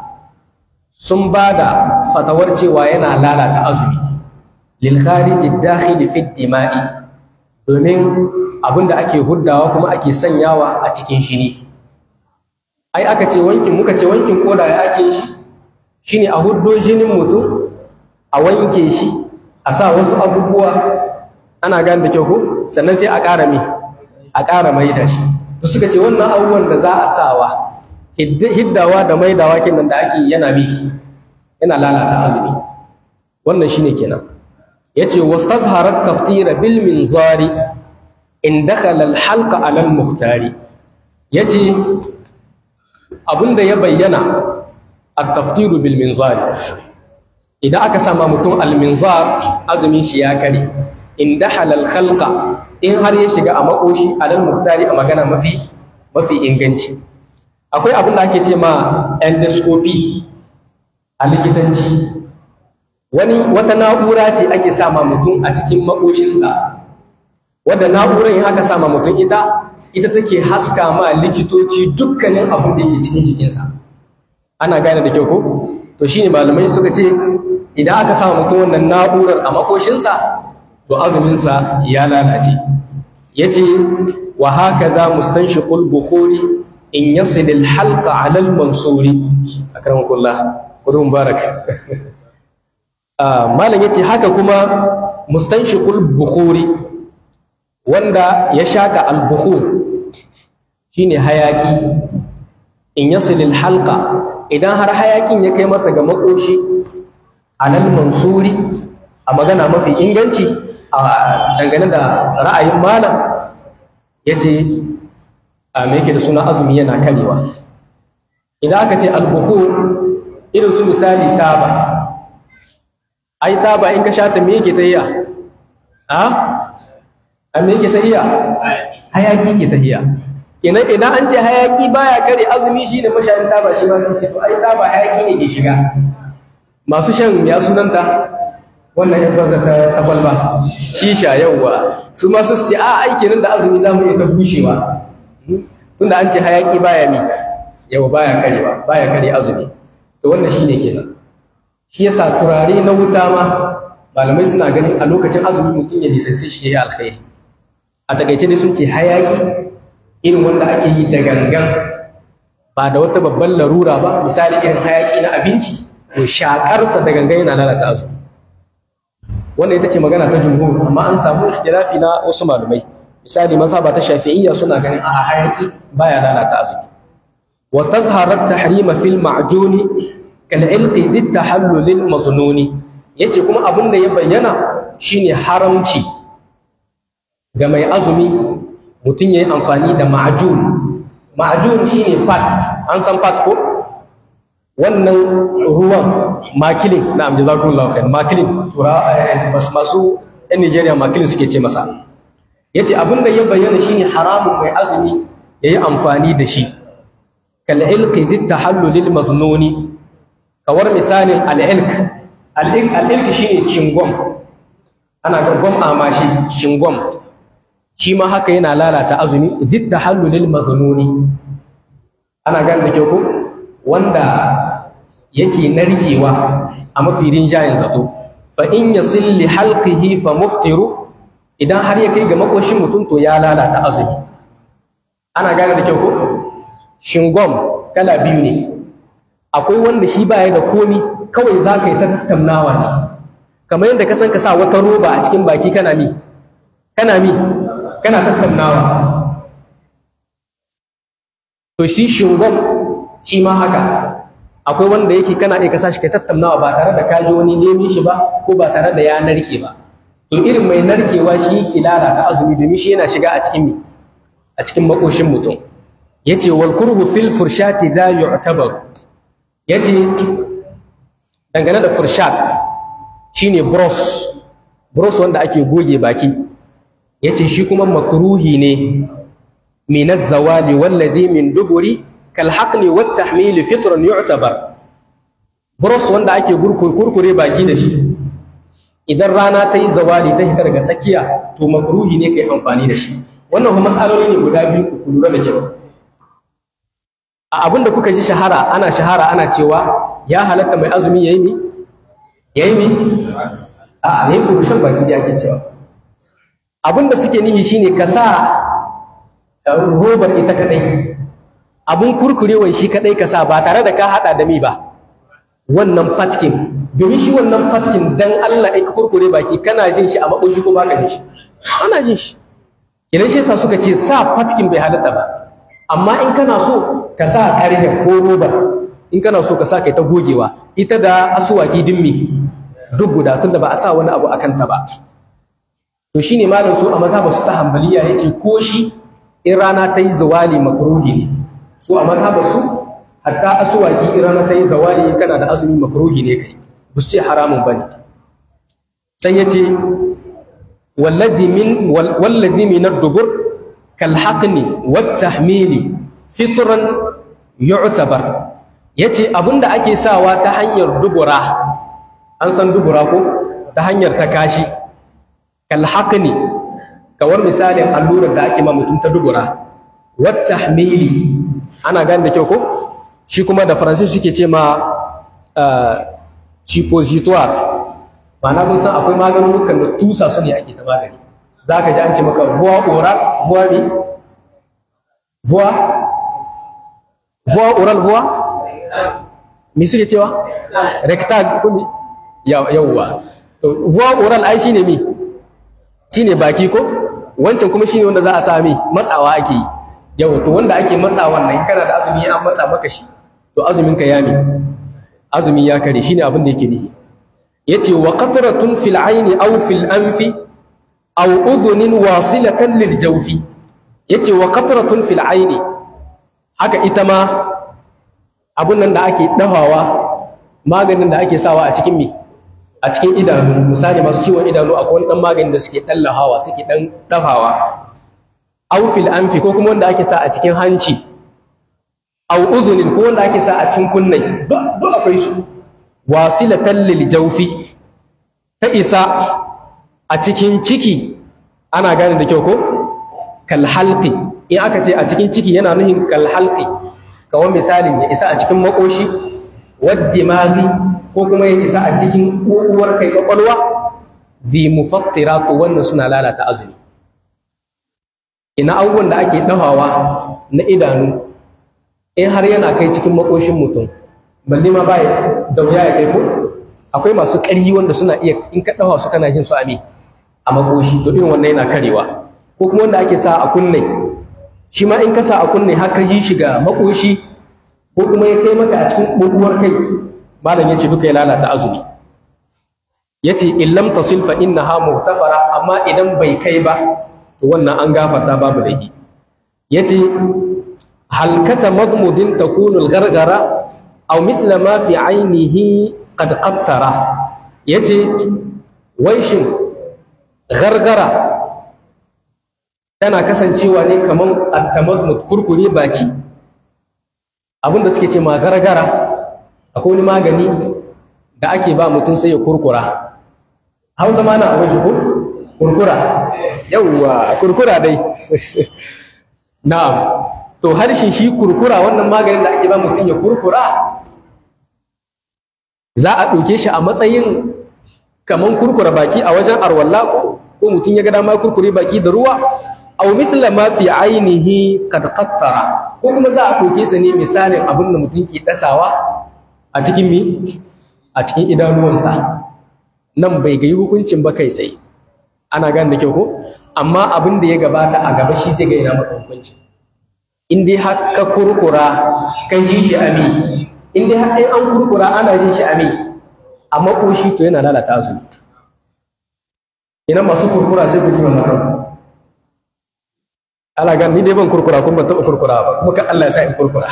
sun ba da fatawar cewa yana lalata azumi lil khariji dakhil fi dima'i domin abinda ake huddawa kuma ake sanyawa a cikin shini ai aka ce wankin muka ce wankin koda ya ake shi shine a huddo jinin mutum a wanke shi a sa wasu abubuwa ana gane da kyau ko sannan sai a ƙara mi a ƙara maida shi to suka ce wannan abubuwan da za a sawa hiddawa da maidawa kenan da ake yana bi yana lalata azumi wannan shine kenan yace wastazharat taftira bil minzari in dakhala al halqa ala al muhtari yace abinda ya bayyana at taftiru bil minzari idan aka sama mutum al minzar azumin shi ya kare in dakhala al khalqa in har ya shiga a makoshi ala al muhtari a magana mafi mafi inganci akwai abin da ake ce ma endoscopy a likitanci wani wata na'ura ce ake sama mutum a cikin makoshinsa wadda na'urar in aka sama mutum ita ita take haska ma likitoci dukkanin abin da ke cikin jikinsa ana gane da kyau ko to shine malamai suka ce idan aka sama mutum wannan na'urar a makoshinsa to azuminsa ya lalace yace wa hakaza mustanshiqul bukhuri in yasil al halqa ala al mansuri akramakullah kudu mubarak malam yace haka kuma mustanshiqul bukhuri wanda ya shaka al bukhur shine hayaki in yasil al halqa idan har hayakin ya kai masa ga makoshi alal mansuri a magana mafi inganci a dangane da ra'ayin malam yace a me yake da suna azumi yana karewa idan aka ce al-bukhur irin su misali taba ai taba in ka sha ta me yake tahiya a a me yake tahiya hayaki ke tahiya kenan idan an ce hayaki baya kare azumi shine mashayin taba shi ma sai ce to ai taba hayaki ne ke shiga masu shan ya sunanta wannan yan banza ta kwalba shisha yauwa su ma su ce a ai kenan da azumi za mu iya ta bushewa tunda an ce hayaki baya mi yawa baya karewa baya kare azumi to wannan shine kenan shi yasa turare na wuta ma malamai suna ganin a lokacin azumi mutum ya nisance shi yayi alkhairi a takaice ne sun ce hayaki irin wanda ake yi da gangan ba da wata babban larura ba misali irin hayaki na abinci to shakarsa da gangan yana lalata azumi wannan ita ce magana ta jumhur amma an samu ikhtilafi na wasu malamai misali mazhaba ta shafi'iyya suna ganin a hayaki baya lalata azumi wastazharat tahrima fil ma'juni kal ilqi dhit tahallul lil maznuni yace kuma abin da ya bayyana shine haramci ga mai azumi mutum yayi amfani da ma'jun ma'jun shine fat an san fat ko wannan ruwan makilin na amji zakulullahu khair makilin tura masu yan Nigeria makilin suke ce masa yace abin da ya bayyana shine haramun mai azumi yayi amfani da shi kal ilqi dit tahallul lil maznuni kawar misalin al ilq al ilq al ilq shine cingom ana ga gom amashi cingom shi ma haka yana lalata azumi dit tahallul lil maznuni ana gane da kyau ko wanda yake narkewa a mafi rinjayen zato fa in yasil li halqihi fa muftiru idan har ya kai ga makoshin mutum to ya lalata azumi ana gane da kyau ko shingom kala biyu ne akwai wanda shi baya da komi kawai za ka yi ta tattaunawa ne kamar yadda ka san ka sa wata roba a cikin baki kana mi kana mi kana tattaunawa to shi shingom shi ma haka akwai wanda yake kana iya kasa shi kai tattaunawa ba tare da ka ji wani nemin shi ba ko ba tare da ya narke ba to irin mai narkewa shi yake lalata azumi domin shi yana shiga a cikin a cikin makoshin mutum yace wal kurhu fil furshati la yu'tabar yace dangane da furshat shine bros bros wanda ake goge baki yace shi kuma makruhi ne min az-zawali walladhi min duburi kal haqni wat tahmil fitran yu'tabar bros wanda ake kurkure baki da shi idan rana ta yi zawali ta hita daga tsakiya to makruhi ne kai amfani da shi wannan kuma matsaloli ne guda biyu ku lura da kyau a abin da kuka ji shahara ana shahara ana cewa ya halatta mai azumi yayi mi yayi mi a ne ku shan baki da ake cewa abin da suke nihi shine ka sa robar ita kadai abun kurkurewan shi kadai ka sa ba tare da ka hada da mi ba wannan fatkin domin shi wannan fatkin dan Allah ai ka kurkure baki kana jin shi a makoshi ko baka jin shi ana jin shi idan shi yasa suka ce sa fatkin bai halatta ba amma in kana so ka sa ƙarfe ko roba in kana so ka sa kai ta gogewa ita da asuwaki dimmi duk guda tunda ba a sa wani abu akan ta ba to shine malam su a mazhabar su ta hanbaliya yace ko shi in rana ta yi zawali makruhi ne su a mazhabar su hatta asuwaki in rana ta yi zawali kana da azumi makruhi ne kai ba su ce haramun bane sai yace wallazi min wallazi min ad-dubur kal haqni wat tahmili fitran yu'tabar yace abinda ake sawa ta hanyar dubura an san dubura ko ta hanyar ta kashi kalhaƙni kawar misalin allurar da ake ma mutum ta dubura wata hamili ana gane da kyau ko shi kuma da faransa suke ce ma suppositoire ma'ana kun san akwai maganunukan da tusa su ne ake ta magani za ka ji an ce maka voie oral voie ne voie voie oral voie me suke cewa rectal kuma yawwa voie oral ai shine mi shine baki ko wancan kuma shine wanda za a sami matsawa ake yi yawa to wanda ake matsawa nan kana da azumi an matsa maka shi to azumin ka yami azumi ya kare shine abin da yake nihi yace wa qatratun fil ayni aw fil anfi aw udhunin wasilatan lil jawfi yace wa qatratun fil ayni haka ita ma abun nan da ake dafawa maganin da ake sawa a cikin mi a cikin idanu misali masu ciwon idanu akwai wani dan magani da suke dan lahawa suke dan dafawa aw fil anfi ko kuma wanda ake sa a cikin hanci aw udhunin ko wanda ake sa a cikin kunne duk akwai su wasilatan lil jawfi ta isa a cikin ciki ana gane da kyau ko kal halqi in aka ce a cikin ciki yana nuhin kal halqi kawai misalin ya isa a cikin makoshi waddimaghi ko kuma ya isa a cikin uwar kai kwakwalwa bi mufattiratu wannan suna lalata azumi ina abubuwan da ake dafawa na idanu in har yana kai cikin makoshin mutum balle ma ba da wuya ya kai ko akwai masu ƙaryi wanda suna iya in ka dafa su kana jin su a me a makoshi to irin wannan yana karewa ko kuma wanda ake sa a kunne shi ma in ka sa a kunne har ka ji shi ga makoshi ko kuma ya kai maka a cikin buguwar kai malam yace duka ya lalata azumi yace in lam tasil fa innaha muhtafara amma idan bai kai ba to wannan an gafarta babu dahi yace halkata madmudin takunu al-gargara aw mithla ma fi ainihi qad qattara yace wai shin gargara tana kasancewa ne kaman at-tamadmud kurkure baki abinda suke ce ma gargara akwai wani magani da ake ba mutum sai ya kurkura hausa ma na abin ko kurkura yawwa kurkura dai na'am to harshen shi kurkura wannan maganin da ake ba mutum ya kurkura za a ɗauke shi a matsayin kaman kurkura baki a wajen arwalla ko ko mutum ya ga dama kurkure baki da ruwa aw mithla ma fi ainihi kad qattara ko kuma za a ɗauke sa ne misalin abin da mutum ke dasawa a cikin mi a cikin idanuwansa nan bai ga hukuncin ba kai tsaye ana gane da kyau ko amma abin da ya gabata a gaba shi zai ga ina maka hukunci in dai har ka kurkura kai ji shi ami in dai har an kurkura ana jin shi ami a makoshi to yana lalata azumi ina masu kurkura sai ku ji wannan kan ala gan ni dai ban kurkura kun ban taɓa kurkura ba kuma kan Allah ya sa in kurkura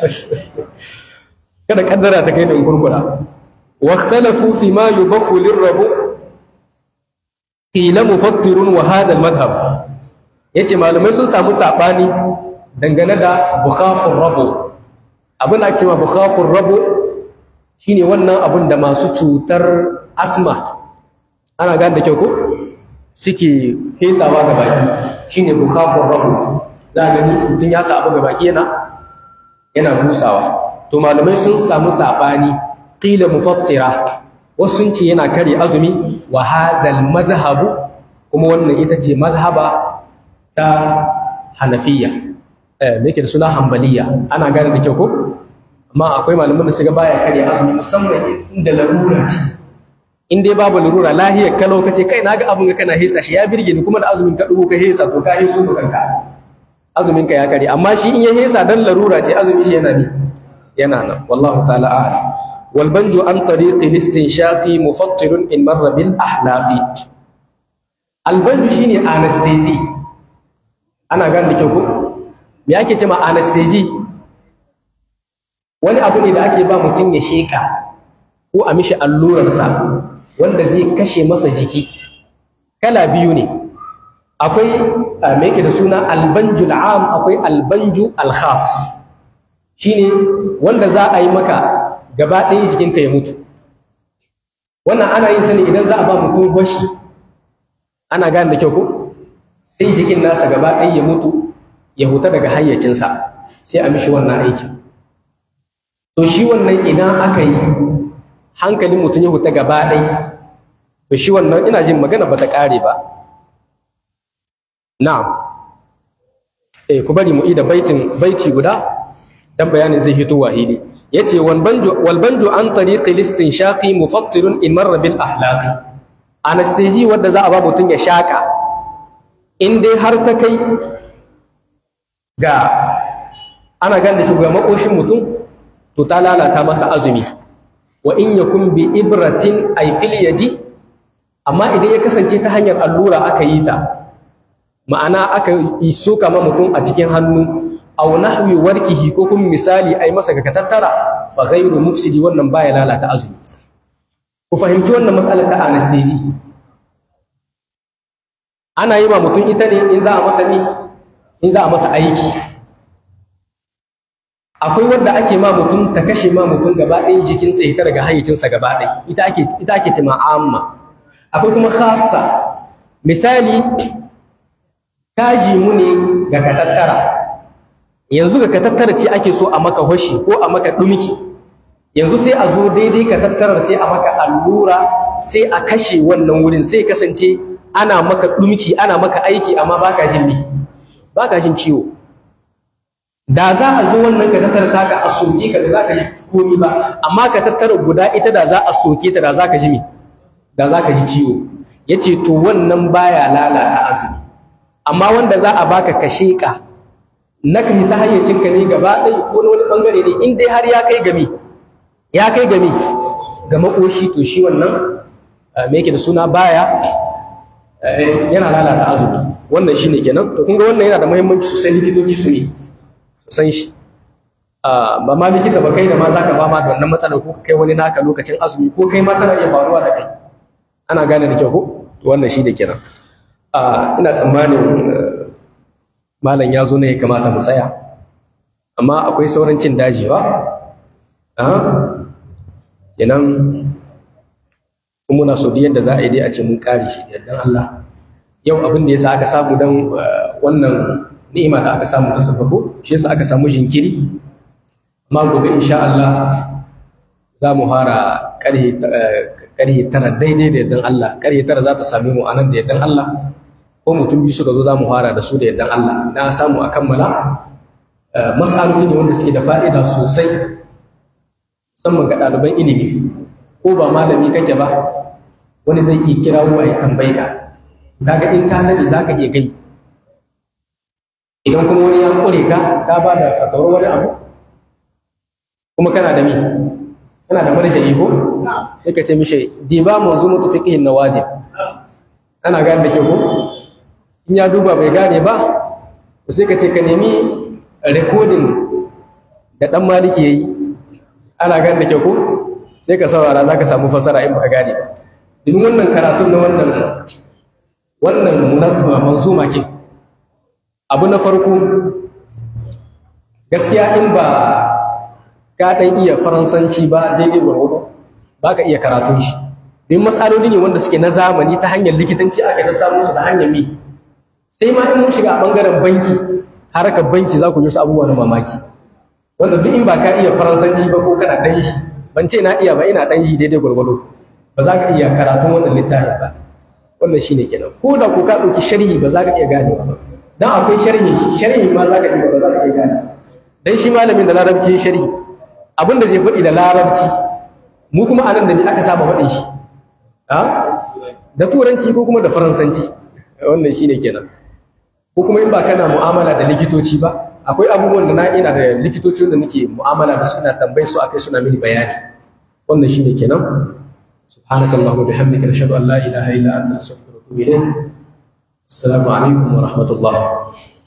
kada kaddara ta kai da in kurkura واختلفوا فيما يبخ للربو قيل مفطر وهذا المذهب yace malamai sun samu sabani dangane da bukhafur rabu abin da ake cewa bukhafur rabu shine wannan abin da masu cutar asma ana gane da kyau ko suke fesawa ga baki shine bukhafur rabu za ga ni mutum ya sa abu ga baki yana yana busawa to malamai sun samu sabani qila mufattira wasu sun ce yana kare azumi wa hadal madhhabu kuma wannan ita ce madhhaba ta hanafiya eh me yake da suna hanbaliya ana gane da kyau ko amma akwai malaman da suka baya kare azumi musamman inda larura ce in dai babu lurura lahiyar kalau kace kai naga abun ga kana hesa shi ya birge ni kuma da azumin ka dugo ka hesa to ka hesu ka kanka azumin ka ya kare amma shi in ya hesa dan larura ce azumin shi yana ni yana nan wallahu ta'ala a'lam wal banju an tariqi listinshaqi mufattirun in marra bil ahlaqi al banju shine anesthesia ana gane da kyau ko me ake cewa anesthesia wani abu ne da ake ba mutum ya sheka ko a mishi allurarsa wanda zai kashe masa jiki kala biyu ne akwai me yake da suna albanjul am akwai albanju alkhas shine wanda za a yi maka gaba ɗaya jikinka ya mutu wannan ana yin sani idan za a ba mutum gwashi ana gane da kyau ko sai jikin nasa gaba ɗaya ya mutu ya huta daga hayyacinsa sai a mishi wannan aikin to shi wannan idan aka yi hankalin mutum ya huta gaba ɗai to shi wannan ina jin magana ba ta ƙare ba na'am eh ku bari mu ida baitin baiti guda dan bayanin zai hito wahidi yace wal banju wal banju an tariqi listin shaqi mufattirun in marra bil ahlaqi anesthesia wanda za a ba mutum ya shaka in dai har ta kai ga ana gane ga makoshin mutum to ta lalata masa azumi wa in yakun bi ibratin ay fil yadi amma idan ya kasance ta hanyar allura aka yi ta ma'ana aka yi soka ma mutum a cikin hannu aw nahwi warkihi ko kuma misali ai masa ga tattara fa ghayru mufsidi wannan baya lalata azumi ku fahimci wannan matsalar ta anesthesia ana yi ma mutum ita ne in za a masa ni in za a masa aiki akwai wadda ake ma mutum ta kashe ma mutum gaba ɗaya jikinsa ita daga hayyacinsa gaba ɗaya ita ake ita ake ce amma akwai kuma khassa misali kaji mu ne ga katattara yanzu ga katattara ce ake so a maka hoshi ko a maka dumki yanzu sai a zo daidai katattarar sai a maka allura sai a kashe wannan wurin sai kasance ana maka dumki ana maka aiki amma baka jin me baka jin ciwo da za a zo wannan ka tattara taka a soke ka da za ka ji komi ba amma ka tattara guda ita da za a soke ta da za ka ji me da za ka ji ciwo ya ce to wannan baya lalata azumi amma wanda za a baka ka sheƙa na ka ta hayyacinka ne gaba ɗaya ko na wani ɓangare ne in dai har ya kai gami ya kai gami ga makoshi to shi wannan me yake da suna baya yana lalata azumi wannan shine kenan to kun ga wannan yana da muhimmanci sosai likitoci su ne san shi ba ma likita ba kai da ma zaka ba ma da wannan matsalar ko kai wani naka lokacin azumi ko kai ma tana iya faruwa da kai ana gane da kyau ko to wannan shi da kenan ina tsammanin malam ya zo ne ya kamata mu tsaya amma akwai sauran cin daji ba kenan muna so yadda za a yi dai a ce mun kare shi da yardan Allah yau abin da yasa aka samu dan wannan ni'ima da aka samu ta sababo shi yasa aka samu jinkiri amma gobe insha Allah za mu fara karhe karhe tara daidai da yardan Allah karhe tara za ta same mu anan da yardan Allah ko mutum biyu suka zo za mu fara da su da yardan Allah na samu a kammala mas'aloli ne wanda suke da fa'ida sosai musamman ga ɗaliban ilimi ko ba malami kake ba wani zai iya kirawo a yi tambayi ka kaga in ka sani za ka iya gai idan kuma wani ya kure ka ka ba da fatawar wani abu kuma kana da mi kana da marja'i ko sai ka ce mishi di ba mu zumu tufiqihin nawajib ana gane da ke ko in ya duba bai gane ba sai ka ce ka nemi recording da dan maliki yayi ana gane da ke ko sai ka saurara za ka samu fasara in baka gane ba domin wannan karatun na wannan wannan munasaba manzuma ke abu na farko gaskiya in ba ka ɗan iya faransanci ba daidai gwargwado ba ka iya karatun shi don matsaloli ne wanda suke na zamani ta hanyar likitanci aka ta samu su da hanyar mi sai ma in mun shiga a ɓangaren banki harkar banki za ku yi wasu abubuwa na mamaki wanda duk in ba ka iya faransanci ba ko kana ɗan shi ban ce na iya ba ina ɗan shi daidai gwargwado ba za ka iya karatun wannan littafin ba wannan shi ne kenan ko da ko ka ɗauki sharhi ba za ka iya gane ba dan akwai sharhi sharhi ma za ka iya ba za ka iya gane dan shi malamin da larabci ya sharhi abin da zai faɗi da larabci mu kuma anan da ni aka saba faɗin shi a da turanci ko kuma da faransanci wannan shine kenan ko kuma in ba kana mu'amala da likitoci ba akwai abubuwan da na ina da likitocin da nake mu'amala da su ina tambayi su akai suna mini bayani wannan shine kenan subhanakallahumma bihamdika nashhadu an la ilaha illa anta astaghfiruka wa atubu ilayk assalamu alaikum wa rahmatullah